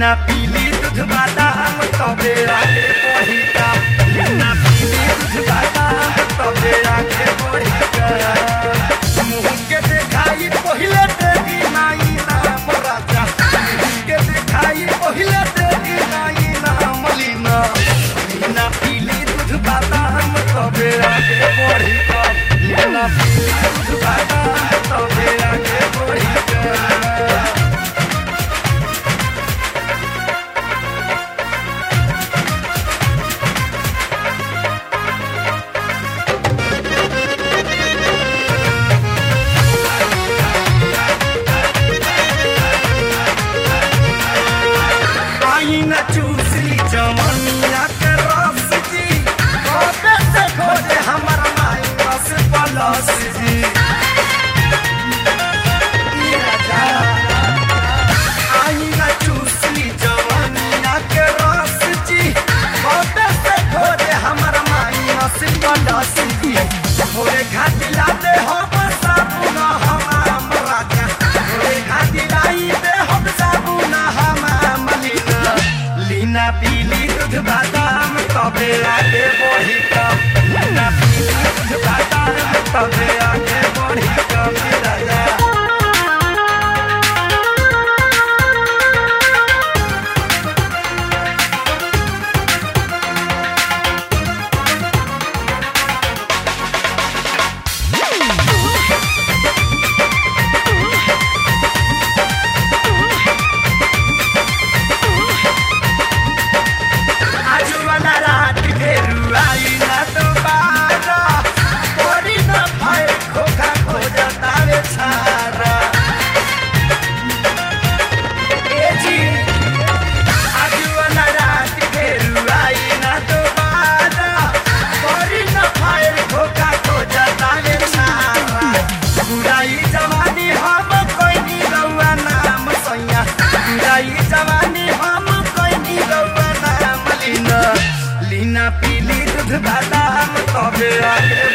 लीना पीली दूध बादाम तबे आगे बढ़ी का लीना पीली दूध बादाम तबे आगे बढ़ी का मुँह के देखाई पहिले देगी नाई नाम राजा मुँह के देखाई पहिले देगी नाई नाम लीना लीना पीली दूध बादाम तबे आगे बढ़ी का लीना पीली दूध बादाम तबे आगे बढ़ी का आई न चूसली जवनिया के रस जी खोटे से खोटे हमर माई बस पलस जी आई न चूसली जवनिया के रस जी खोटे से खोटे हमर माई बस पलस जी भोरे घाटी लाते हम साबुन हमाम राजा भोरे घाटी लाई दे हम साबुन हमाम लीना लीना पीली दूध बादाम तबे आगे बढ़ी कम लीना पीली दूध बादाम तबे आगे बढ़ी कम राजा आजू वाला रात फेरू आई ना दोबारा कोरी ना भाई खोखा खो जाता वे छारा ए जी आजू वाला रात फेरू आई ना दोबारा कोरी ना भाई खोखा खो जाता वे छारा बुराई जवानी हम कोई नी रउआ नाम सैया बुराई जवानी हम कोई नी रउआ नाम लीना लीना पीली दूध बादाम तबे आगे